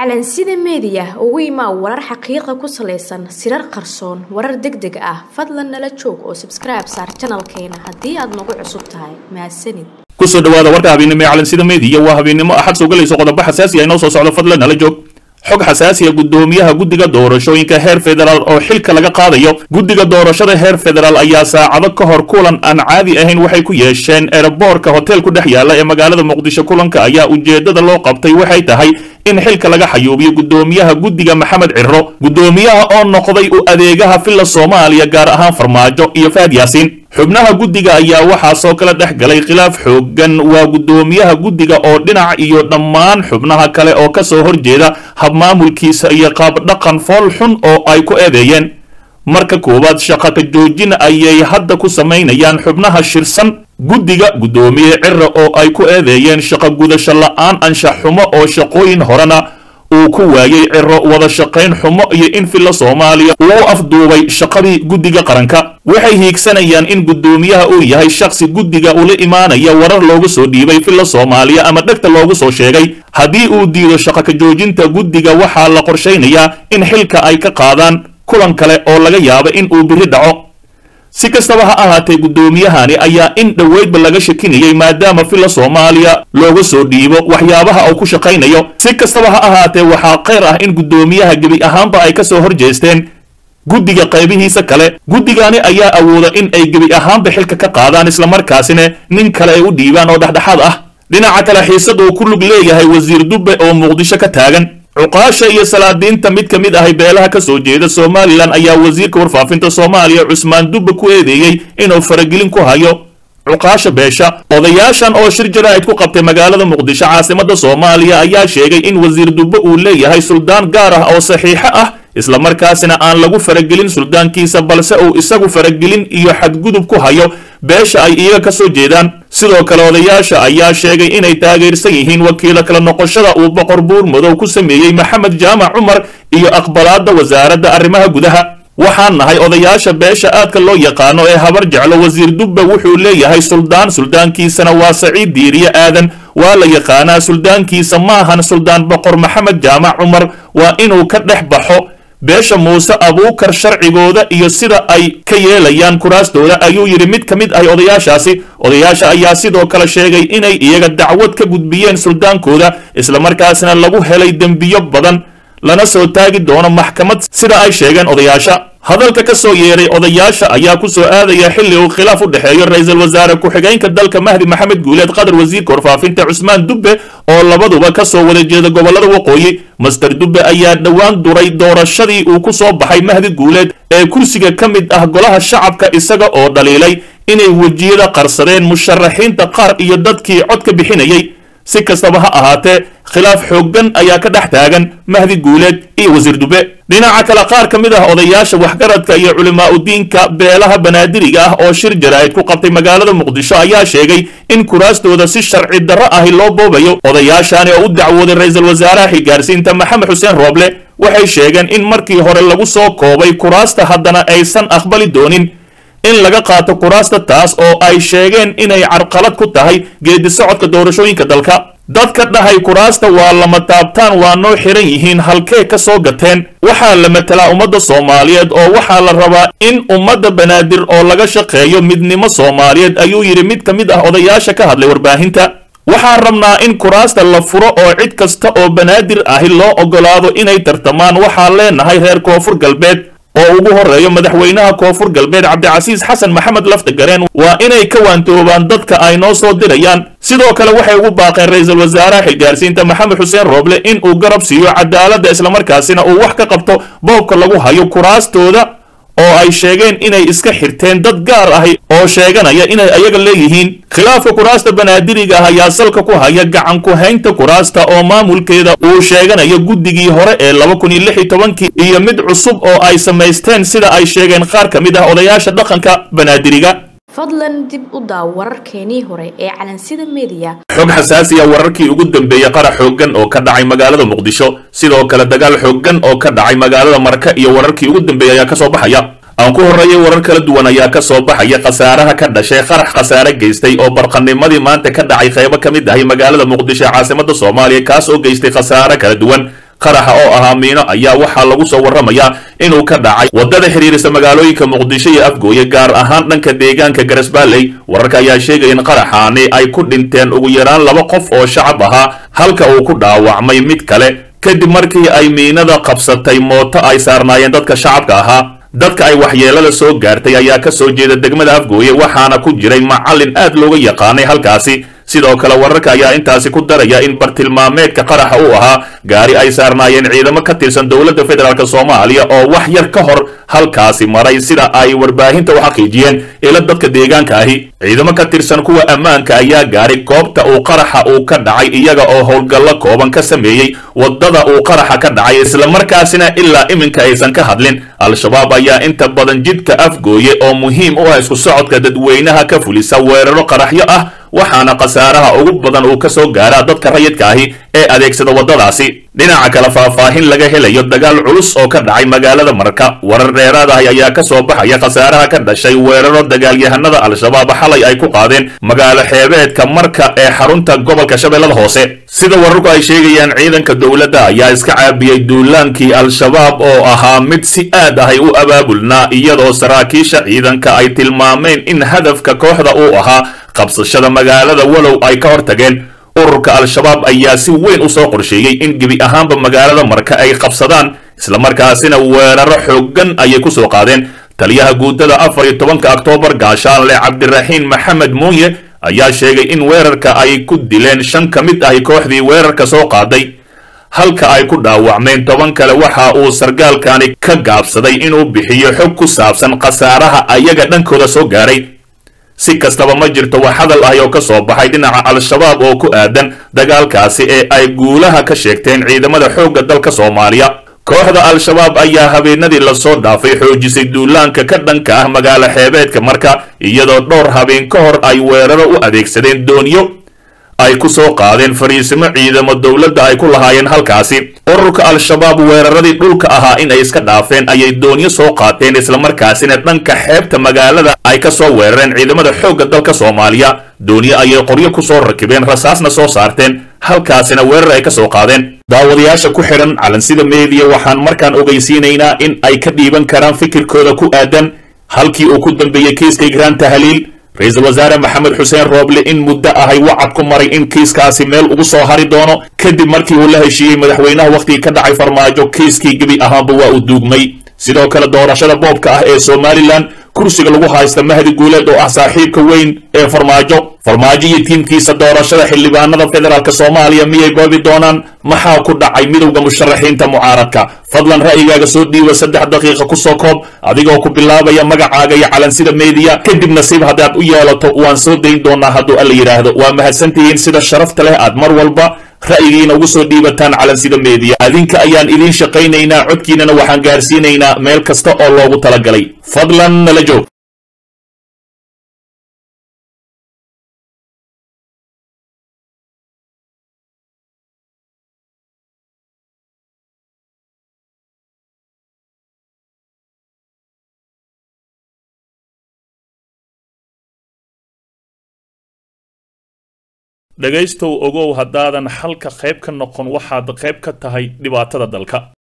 calansida meediya ugu imaa warar xaqiiqa ku salaysan sirar qarsoon warar deg deg ah fadlan nala joog oo sabskribe saar janalkeena haddii aad nagu cusub tahay mahadsanid kusoo dhawaada warka habeennimo ee calansida meediya waa habeennimo axad soo galayso qodobo xasaasi ah inoo soo socdo fadlan nala joog xog xasaasiya guddoomiyaha guddiga doorashooyinka heer federaal oo xilka laga qaadayo guddiga doorashada heer federaal ayaa saacado ka hor kulan aan caadi ahayn waxay ku yeesheen eeraboorka hotel ku dhex yaalla ee magaalada muqdisho kulanka ayaa ujeeddada loo qabtay waxay tahay in xilka laga xayuubiyo guddoomiyaha guddiga maxamed ciro guddoomiyaha oo noqday u adeegaha filla soomaaliya gaar ahaan farmaajo iyo faad yaasiin xubnaha guddiga ayaa waxaa soo kala dhex galay khilaaf xooggan waa guddoomiyaha guddiga oo dhinac iyo dhammaan xubnaha kale oo ka soo horjeeda habmaamulkiisa iyo qaabdhaqan fool xun oo ay ku eedeeyeen marka koowaad shaqa ka joojin ayay hadda ku samaynayaan xubnaha shirsan guddiga guddoomiye cira oo ay ku eedeeyeen shaqo gudasho la'aan anshax xumo oo shaqooyin horena uu ku waayey ciro wada shaqayn xumo iyo in filla soomaaliya uu afduubay shaqadii guddiga qaranka waxay hiigsanayaan in guddoomiyaha uu yahay shakhsi guddiga ula imaanaya warar loogu soo dhiibay filla soomaaliya ama dhegta loogu soo sheegay haddii uu diido shaqo ka joojinta guddiga waxaa la qorshaynayaa in xilka ay ka qaadaan kulan kale oo laga yaabo in uu biri dhaco si kastaba ha ahaatee guddoomiyahani ayaa in dhoweydba laga shakinayay maadaama filla soomaaliya looga soo dhiibo waxyaabaha uu ku shaqaynayo si kastaba ha ahaatee waxaa khayr ah in guddoomiyaha gebi ahaanba ay ka soo horjeesteen guddiga qaybihiisa kale guddigani ayaa awooda in ay gebi ahaanba xilka ka qaadaan islamarkaasina nin kale ay u dhiibaan oo dhexdhexaad ah dhinaca kale xiisad uu ku lug leeyahay wasiir dubbe oo muqdisho ka taagan cuqaasha iyo salaadiinta mid ka mid ahay beelaha ka soo jeeda somalilan ayaa wasiirka warfaafinta soomaaliya cusmaan dubbe ku eedeeyey inuu faragelin ku hayo cuqaasha beesha odayaashan oo shir jaraa'id ku qabtay magaalada muqdisho caasimadda soomaaliya ayaa sheegay in wasiir dubbe uu leeyahay suldaan gaar ah oo saxiixo ah islamarkaasina aan lagu faragelin suldaankiisa balse uu isagu faragelin iyo xadgudub ku hayo beesha ay iyaga ka soo jeedaan sidoo kale odayaasha ayaa sheegay inay taageersan yihiin wakiilo kala noqoshada uu boqor buur madow ku sameeyey maxamed jaamac cumar iyo aqbalaadda wasaaradda arrimaha gudaha waxaan nahay odayaasha beesha aadka loo yaqaano ee habar jeclo wasiir dubbe wuxuu leeyahay suldaan suldaankiisana waa saciid diiriye aadan waa la yaqaanaa suldaankiisa maahan suldaan boqor maxamed jaamac cumar waa inuu ka dhex baxo beesha muuse abuukar sharcigooda iyo sida ay ka yeelayaan kuraastooda ayuu yidhi mid ka mid ah odayaashaasi odayaasha ayaa sidoo kale sheegay inay iyaga dacwad ka gudbiyeen suldaankooda islamarkaasna lagu helay dembiyo badan lana soo taagi doono maxkamad sida ay sheegeen odayaasha hadalka ka soo yeeray odayaasha ayaa ku soo aadaya xilli uu khilaaf u dhexeeyo ra-iisul wasaare ku-xigeenka dalka mahdi maxamed guuleed qadar wasiirka warfaafinta cusmaan dubbe oo labaduba ka soo wada jeeda gobollada waqooyi master dubbe ayaa dhowaan duray doorashadii uu ku soo baxay mahdi guuleed ee kursiga ka mid ah golaha shacabka isaga oo dhaliilay inay wejiyada qarsadeen musharaxiinta qaar iyo dadkii cod ka bixinayay si kastaba ha ahaatee khilaaf xooggan ayaa ka dhex taagan mahdi guuleed iyo wasiir dube dhinaca kale qaar ka mid ah odayaasha waxgaradka iyo culimaa-udiinka beelaha banaadiriga ah oo shir jaraa'id ku qabtay magaalada muqdisho ayaa sheegay in kuraastooda si sharci darro ahi loo boobayo odayaashani oo u dacwooday ra-iisul wasaaraha xilgaarsiinta maxamed xuseen rooble waxay sheegeen in markii hore lagu soo koobay kuraasta haddana aysan aqbali doonin in laga qaato kuraasta taas oo ay sheegeen inay carqalad ku tahay geedi socodka doorashooyinka dalka dadka dhahay kuraasta waa lama taabtaan waa noo xiran yihiin halkee ka soo gateen waxaa la matelaa ummadda soomaaliyeed oo waxaa la rabaa in ummadda banaadir oo laga shaqeeyo midnimo soomaaliyeed ayuu yidhi mid ka mid ah odayaasha ka hadlay warbaahinta waxaan rabnaa in kuraasta la furo oo cid kasta oo banaadir ahi loo oggolaado inay tartamaan waxaan leenahay reer koonfur galbeed oo ugu horeeyo madaxweynaha koonfur galbeed cabdicasiis xasan maxamed laftagareen waa inay ka waantoobaan dadka ay noo soo dirayaan sidoo kale waxay ugu baaqeen ra-iisul wasaaraha xilgaarsiinta maxamed xuseen rooble in uu garab siiyo cadaaladda islamarkaasina uu wax ka qabto boobka lagu hayo kuraastooda oo ay sheegeen inay iska xirteen dad gaar ahi oo sheeganaya inay ayaga leeyihiin khilaafka kuraasta banaadiriga ah ayaa salka ku haya gacan ku haynta kuraasta oo maamulkeeda uu sheeganayo guddigii hore ee laba kun iyo lix iyo tobankii iyo mid cusub oo ay samaysteen sida ay sheegeen qaar ka mid ah odayaasha dhaqanka banaadiriga fadlan dib u daaw wararkeenii hore ee calansida meediya xog xasaasiya wararkii ugu dambeeyey qarax xooggan oo ka dhacay magaalada muqdisho sidoo kale dagaal xooggan oo ka dhacay magaalada marka iyo wararkii ugu dambeeyey ayaa ka soo baxaya aan ku horreeyay warar kala duwan ayaa ka soo baxaya khasaaraha ka dhashay qarax khasaare geystay oo barqanimadii maanta ka dhacay qaybo ka mid ahay magaalada muqdisho ee caasimada soomaaliya kaas oo geystay khasaare kala duwan qaraxa oo ahaa miino ayaa waxaa lagu soo warramayaa inuu ka dhacay waddada xidhiirisa magaalooyinka muqdisho iyo afgooye gaar ahaan dhanka deegaanka garasbaaley wararka ayaa sheegaya in qaraxaani ay ku dhinteen ugu yaraan laba qof oo shacab ahaa halka uu ku dhaawacmay mid kale kadib markii ay miinada qabsatay mooto ay saarnaayeen dadka shacabka ahaa dadka ay waxyeelada soo gaartay ayaa ka soo jeeda degmada afgooye waxaana ku jiray macallin aad looga yaqaanay halkaasi sidoo kale wararka ayaa intaasi ku daraya in bartilmaameedka qaraxa uu ahaa gaari ay saarnaayeen ciidamo ka tirsan dowladda federaalk soomaaliya oo wax yar ka hor halkaasi maray sida ay warbaahinta u xaqiijiyeen ila dadka deegaanka ahi ciidamo ka tirsan kuwa ammaanka ayaa gaaray goobta uu qaraxa uu ka dhacay iyaga oo howlgallo kooban ka sameeyey waddada uu qaraxa ka dhacay islamarkaasina ilaa iminka aysan ka hadlin al-shabaab ayaa inta badan jidka afgooye oo muhiim u ah isku socodka dadweynaha ka fulisa weeraro qaraxyo ah waxaana khasaaraha ugu badan uu ka soo gaaraa dadka rayidka ahi ee adeegsada waddadaasi dhinaca kale faahfaahin laga helayo dagaal culus oo ka dhacay magaalada marka warar dheeraad ahi ayaa ka soo baxaya khasaaraha ka dhashay weeraro dagaalyahanada al-shabaab xalay ay ku qaadeen magaalo xeebeedka marka ee xarunta gobolka shabeellada hoose sida wararku ay sheegayaan ciidanka dowladda ayaa iska caabiyey duulaankii al-shabaab oo ahaa mid si aad ahay u abaabulnaa iyadoo saraakiisha ciidanka ay tilmaameen in hadafka kooxda uu ahaa qabsashada magaalada walow ay ka hor tageen ururka al-shabaab ayaa si weyn u soo qorsheeyey in gebi ahaanba magaalada marka ay qabsadaan islamarkaasina weeraro xooggan ayay ku soo qaadeen taliyaha guutada afar iyo tobanka oktoobar gaashaanle cabdiraxiin maxamed muuye ayaa sheegay in weerarka ay ku dileen shan ka mid ahi kooxdii weerarka soo qaaday halka ay ku dhaawacmeen toban kale waxa uu sargaalkani ka gaabsaday inuu bixiyo xog ku saabsan khasaaraha ayaga dhankooda soo gaaray si kastaba ma jirto wax hadal ahi oo ka soo baxay dhinaca al-shabaab oo ku aadan dagaalkaasi ee ay guulaha ka sheegteen ciidamada xoogga dalka soomaaliya kooxda al-shabaab ayaa habeenadii lasoo dhaafay xoojisay duulaanka ka dhanka ah magaalo xeebeedka marka iyadoo dhowr habeen ka hor ay weeraro u adeegsadeen doonyo ay ku soo qaadeen fariisimo ciidamo dowladda ay ku lahaayeen halkaasi ururka al-shabaab weeraradii dhulka ahaa in ay iska dhaafeen ayay doonyo soo qaateen islamarkaasina dhanka xeebta magaalada ay ka soo weerareen ciidamada xoogga dalka soomaaliya doonyo ayay qoryo ku soo rakibeen rasaasna soo saarteen halkaasina weerar ay ka soo qaadeen daawadayaasha ku xidhan calansida meediya waxaan markaan ogeysiinaynaa in ay ka dhiiban karaan fikirkooda ku aadan halkii uu ku dambeeyey kiiska igraan tahliil ra-iisul wasaare maxamed xuseen rooble in muddo ahay wacad ku maray in kiiskaasi meel ugu soo hari doono kadib markii uu la heshiiyey madaxweynaha wakhtigii ka dhacay farmaajo kiiskii gebi ahaanba waa uu duugmay sidoo kale doorashada boobka ah ee somalilan kursiga lagu haysta mahdi guuleed oo ah saaxiibka weyn ee farmaajo farmaajo iyo tiimkiisa doorashada xildhibaanada federaalk soomaaliya miyay boobi doonaan maxaa ku dhacay midowda musharaxiinta mucaaradka fadlan ra'yigaaga soo dhiiba saddex daqiiqa ku soo koob adigoo ku bilaabaya magacaaga iyo calansida meediya kadib nasiib haddaad u yeelato waan soo dayn doonaa hadduu alla yidhaahdo waa mahadsantihiin sida sharafta leh aad mar walba ra'yigiina ugu soo dhiibataan calansida meediya adinka ayaan idiin shaqaynaynaa codkiinana waxaan gaarsiinaynaa meel kasta oo loogu talagalay fadlan nala joog dhegaystow ogow haddaadan xalka qayb ka noqon waxaad qayb ka tahay dhibaatada dalka